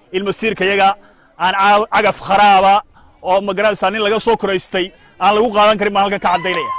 in masiirkayaga aan cagaf kharaaba oo magaranaysaa nin laga soo koraystay aan lagu qaadan karin baan halkan ka caddaynaya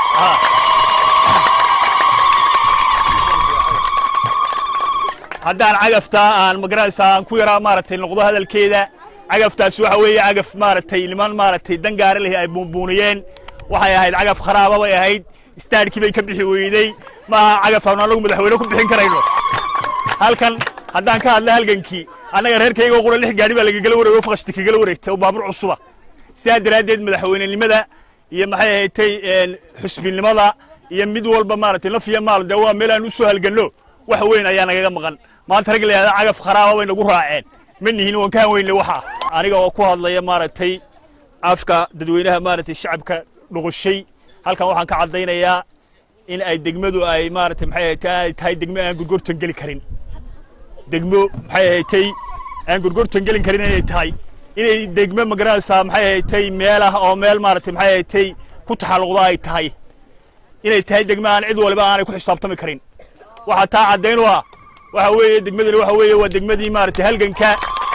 haddaan cagaftaa aan magaranaysaa aan ku yaraa maaragtay noqdo hadalkeeda cagaftaas waxa weeye cagaf maaragtay niman maaragtay dan gaara leh ay buunbuuniyeen waxay ahayd cagaf kharaaba bay ahayd istaadhkii bay ka bixi weydey maaha cagaf aanu anagu madaxweyne ku bixin karayno halkan haddaan ka hadla halgankii annaga reerkayga oo qura lix gaadhi baa lagagala wareegay oo fakashti kagala wareegtay oo baabuur cusuba sidaa daraaddeed madaxweynenimada iyo maxay ahaydtay xusbinimada iyo mid walba maaragtay laf iyo maal dee waa meel aan u soo halganno wax weyn ayaa nagaga maqan maanta rag layahda cagaf kharaaba bay nagu raaceen ma nihin waan ka hanweynle waxa aniga oo ku hadlaya maaragtay afka dadweynaha maaragtay shacabka dhuqushay halkan waxaan ka caddaynayaa in ay degmadu ay maaragtay maxay ahaydtay ay tahay degmo aan gurgurtan geli karin degmo maxay ahaydtay aan gurgurtan gelin karin inay tahay inay degmo magaranaysaa maxay ahaydtay meel ah oo meel maaragtay maxay ahaydtay ku taxalluqda ay tahay inay tahay degmo aan cid waliba aanay ku xisaabtami karin waxaa taa caddayn u ah waxa weeye degmadani waxa weeye waa degmadii maaragtay halganka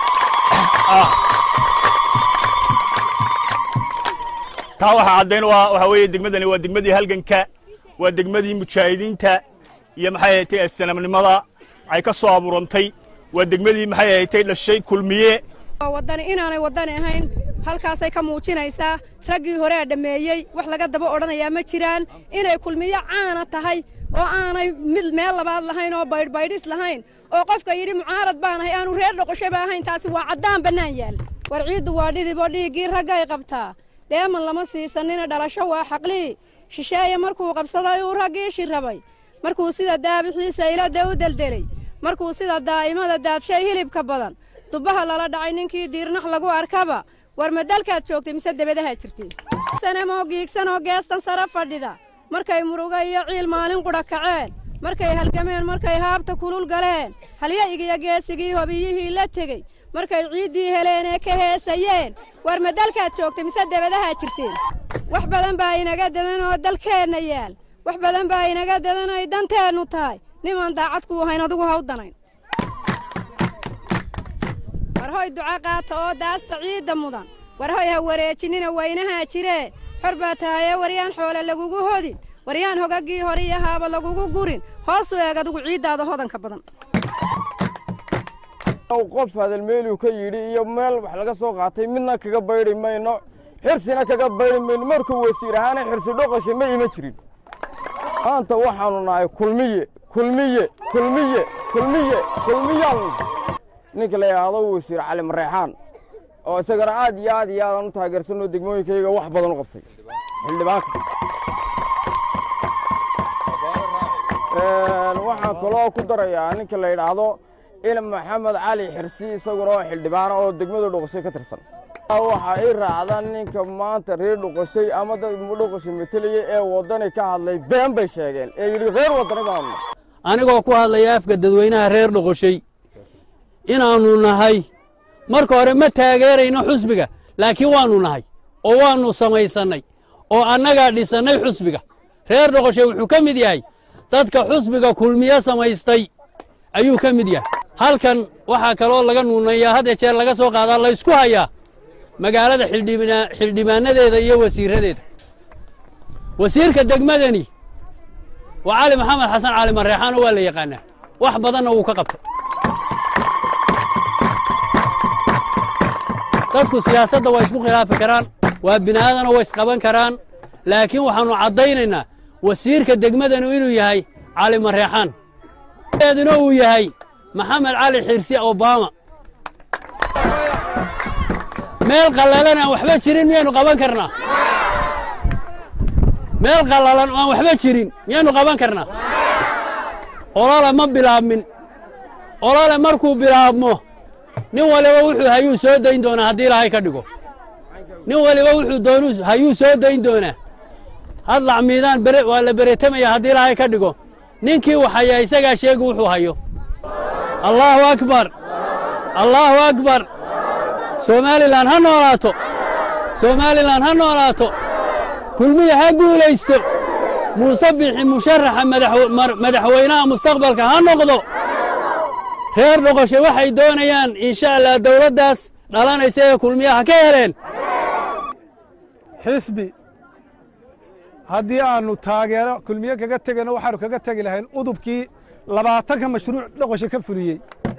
taa waxaa caddayn u ah waxa weeye degmadani waa degmadii halganka waa degmadii mujaahidiinta iyo maxay ahaydtay assanamnimada ay ka soo abuurantay waa degmadii maxay ahaydtay dhashay kulmiye waddani inaanay waddani ahayn halkaasay ka muujinaysaa raggii horea dhammeeyey wax laga daba odhanayaa ma jiraan inay kulmiyo caana tahay oo aanay mid meel labaad lahayn oo baydhbaydhis lahayn oo qofka yidhi mucaarad baanahay aanu reer dhoqoshaba ahayn taasi waa caddaan bannaan yaal war ciiddu waa dhidiboo dhiiggii raggay qabtaa dheeman lama siisanina dhalasho waa xaqlii shisheeye markuu qabsaday uu raggii shirrabay markuu sida daabixiisa ilada u deldelay markuu sida daa'imada daadshay hilibka badan dubbaha lala dhacay ninkii diirnax lagu arkaba war ma dalkaad joogtay mise debadahaa jirtay sanemoo giigsanoo geestan sare fadhida markay muruga iyo ciil maalin qudha kaceen markay halgameen markay haabta kulul galeen halya'igiyo geesigii hobiyihii la tegey markay ciiddii heleen ee ka heesayeen war ma dalkaad joogtay mise debadahaa jirteen wax badan baa inaga dadan oo dalkeenna yaal wax badan baa inaga dadan ay danteennu tahay nimaan daacad kuu ahayn adigu ha u danayn war hoy duca qaata oo daasta ciidda mudan war hoy ha wareejinina waynahaa jiree xor baa tahayee waryaan xoole lagugu hodin waryaan hogaggii hore iyo haaba lagugu gurin hoosu eeg adigu ciiddaada hodanka badan qof hadalmeeluu ka yidhi iyo meel wax laga soo qaatay midna kaga baydhi mayno xirsina kaga baydhi mayno markuu wasiir ahaana xirsi dhoqasha ma iman jirin maanta waxaanu nahay kulmiye kulmiye kulmiye kulmiye kulmiyaal ninka la yidhaahdo wasiir cali mareexaan oo isagana aad iyo aad iyo aadaan u taageersanoo degmooyinkayga wax badan u qabtay xildhibaanka waxaan kaloo ku darayaa ninka la yidhaahdo in maxamed cali xirsi isaguna oo xildhibaana oo degmada dhuqashay ka tirsan waxaa ii raacda ninka maanta reer dhuqashay ama dad dhuqashay metelaya ee waddani ka hadlay been bay sheegeen ee yidhi reer waddani baanu anigoo ku hadlaya afka dadweynaha reer dhuqashay inaannu nahay marka hore ma taageerayno xusbiga laakiin waannu nahay oo waannu samaysannay oo annagaa dhisannay xusbiga reer dhoqoshay wuxuu ka mid yahay dadka xusbiga kulmiye samaystay ayuu ka mid yahay halkan waxaa kaloo laga nuunayaa had jeer laga soo qaadaa laysku hayaa magaalada xildhibaanadeeda iyo wasiirradeeda wasiirka degmadani waa cali maxamed xasan cali mareexaano waa la yaqaanaa wax badanna wuu ka qabtay dadku siyaasadda waa isku khilaafi karaan waa bini'aadana way isqaban karaan laakiin waxaannu caddaynaynaa wasiirka degmadanu inuu yahay cali mareexaan eeduna uu yahay maxamed cali xirsi obama meel qallalan aan waxba jirin miyaynu qaban karnaa meel qallalan aan waxba jirin miyaynu qaban karnaa olole ma bilaabmin olole markuu bilaabmo nin waliba wuxuu hayuu soo dayn doonaa haddii ilaahay ka dhigo nin waliba wuxuu doonu hayuu soo dayn doonaa hadlac miidaan bere waa la beretamaya haddii ilaahay ka dhigo ninkii waxayaa isagaa sheegi wuxuu hayo allaahu akbar allaahu akbar somalilan ha noolaato somalilan ha noolaato kulmiya ha guulaysto muuse bixi musharaxa madaxweynaha mustaqbalka ha noqdo reer dhoqoshe waxay doonayaan insha allah dawladdaas dhalanaysa ee kulmiyaha ka heleen xisbi haddii aannu taageero kulmiye kaga tegayno waxaannu kaga tegi lahayn udubkii labaatanka mashruuc dhoqoshe ka fuliyey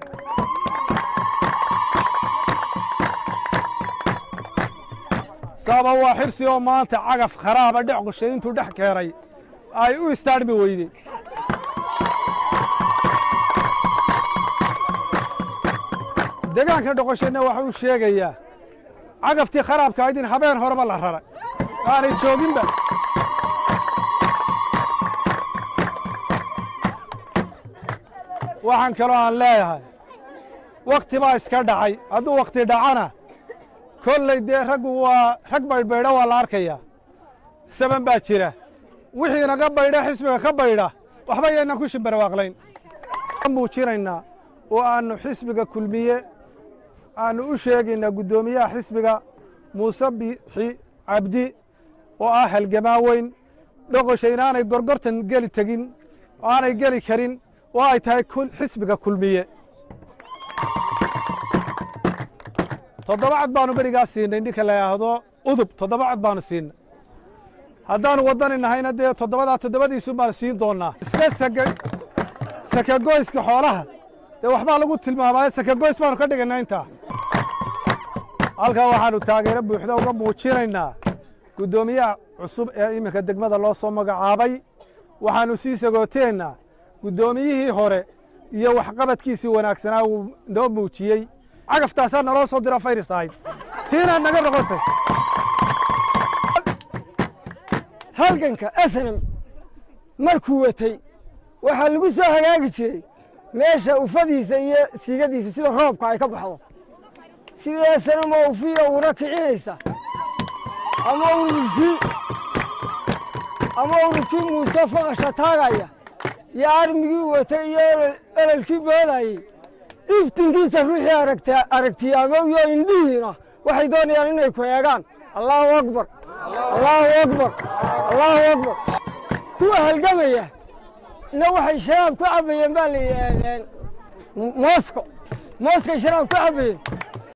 sababa waa xirsi oo maanta cagaf kharaaba dheqoshe intuu dhex keenay ay u istaadhmi weyde deegaanka dhoqoshena waxa uu sheegayaa cagaftii kharaabka ayd in habeen horeba la raray aanay jooginba waxaan kaloo aan leeyahay wakhti baa iska dhacay hadduu wakhti dhacana kolley dee raggu waa rag baydhbaydha waa la arkayaa saban baa jira wixii naga baydha xisbiga ka baydha waxba yaynan ku shimbarwaaqlayn muujinaynaa oo aannu xisbiga kulmiye aannu u sheegaynaa guddoomiyaha xisbiga muuse bixi cabdi oo ah halgamaa weyn dhoqosha inaanay gorgortan geli tegin oo aanay geli karin oo ay tahay xisbiga kulmiye toddoba cod baanu berigaa siinay ninka la yidhaahdo udub toddoba cod baanu siinay haddaannu waddani nahayna dee toddobadaa toddobadiisun baanu siin doonnaa iska saka sakagoyska xoolaha dee waxbaa lagu tilmaamaaye sakagoys baanu ka dhigaynaa intaa halkaa waxaannu taageero buuxda uga muujinaynaa guddoomiyaha cusub ee iminka degmada loo soo magacaabay waxaannu sii sagooteennaa guddoomiyihii hore iyo waxqabadkiisii wanaagsanaa uu noo muujiyey cagaftaasaa naloo soo dira fayris ahayd tiinaad naga noqotay halganka snm markuu watay waxaa lagu soo hagaagi jiray meesha ufadiisa iyo siigadiisa sida roobka ay ka baxdo sida snm oo ufiya uuna kicinaysa ama ururkii ama ururkii muuse faqasha taagaya iyo armigii watay iyo elelkii boodayey iftinkiisa ruuxii aragta aragtiyaamowyo indhihiina waxay doonayaan inay ku eegaan allaahu akbar allaahu akbar allaahu akbar kuwa halgamaya na waxay sharaab ku cabbayeen baa la moosko mooskay sharaab ku cabbayeen